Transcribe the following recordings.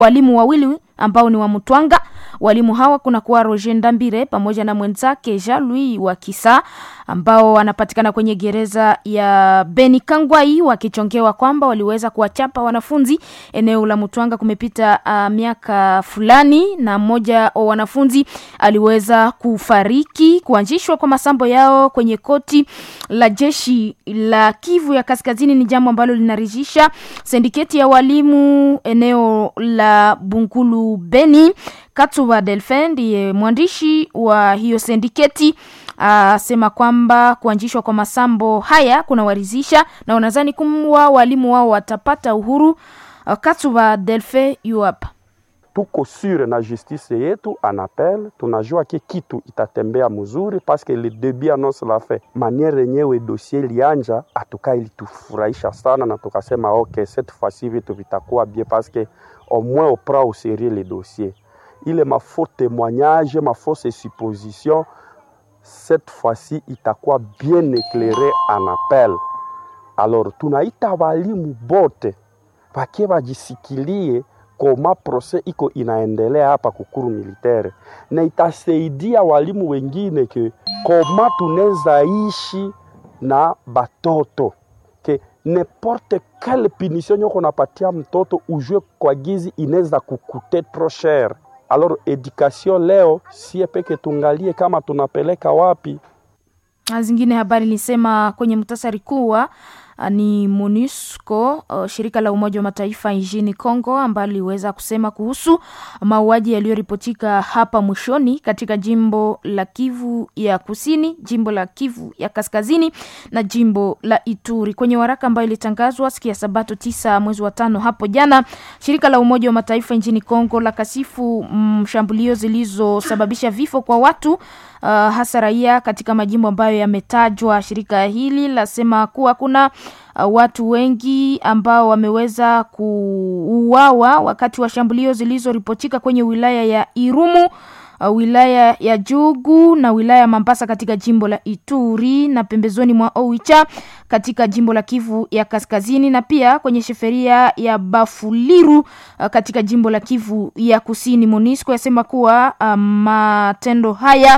walimu wawili ambao ni wa Mutwanga. Walimu hawa kuna kuwa Roger Ndambire pamoja na mwenzake Jean Louis wa Kisa ambao wanapatikana kwenye gereza ya Beni Kangwai wakichongewa kwamba waliweza kuwachapa wanafunzi eneo la Mutwanga. Kumepita uh, miaka fulani na mmoja wa wanafunzi aliweza kufariki. Kuanzishwa kwa masambo yao kwenye koti la jeshi la Kivu ya Kaskazini ni jambo ambalo linaridhisha sindiketi ya walimu eneo la Bunkulu Beni. Katuba Delphin ndiye mwandishi wa hiyo sindiketi asema kwamba kuanzishwa kwa masambo haya kunawaridhisha na wanadhani kuwa walimu wao watapata uhuru. Katuba Delphin yu hapa. tuko sure na justice yetu anapel, tunajua ke kitu itatembea mzuri paske le debut annonce la fait maniere yenyewe dossier lianja atuka ilitufurahisha sana, na tukasema ok cette fois-ci vitu vitakuwa bien paske au moins on prend au sérieux le dossier ile mafaux témoignage mafausse supposition cette fois-ci itakuwa bien éclairé en appel. Alors tunaita walimu bote wakie wajisikilie koma proses iko inaendelea hapa kukuru militaire, na itasaidia walimu wengine ke koma tunaweza ishi na batoto ke n'importe quelle punition nyoko napatia mtoto ujue kwa gizi inaweza kukute trop cher. Alors education leo sie peke tungalie kama tunapeleka wapi. Zingine habari nilisema kwenye muhtasari kuwa ni MONUSCO uh, shirika la Umoja wa Mataifa nchini Kongo ambalo liweza kusema kuhusu mauaji yaliyoripotika hapa mwishoni katika jimbo la Kivu ya Kusini, jimbo la Kivu ya Kaskazini na jimbo la Ituri. Kwenye waraka ambayo ilitangazwa siku ya Sabato tisa mwezi wa tano hapo jana, shirika la Umoja wa Mataifa nchini Kongo la kasifu mshambulio zilizosababisha vifo kwa watu Uh, hasa raia katika majimbo ambayo yametajwa. Shirika hili lasema kuwa kuna uh, watu wengi ambao wameweza kuuawa wakati wa shambulio zilizoripotika kwenye wilaya ya Irumu uh, wilaya ya Jugu na wilaya ya Mambasa katika jimbo la Ituri na pembezoni mwa Oicha katika jimbo la Kivu ya Kaskazini na pia kwenye sheferia ya Bafuliru uh, katika jimbo la Kivu ya Kusini. MONUSCO yasema kuwa uh, matendo haya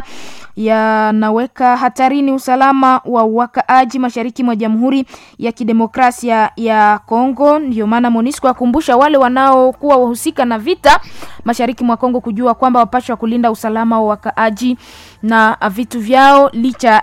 yanaweka hatarini usalama wa wakaaji mashariki mwa Jamhuri ya Kidemokrasia ya Kongo. Ndio maana MONUSCO yakumbusha wale wanaokuwa wahusika na vita mashariki mwa Kongo kujua kwamba wapashwa kulinda usalama wa wakaaji na vitu vyao licha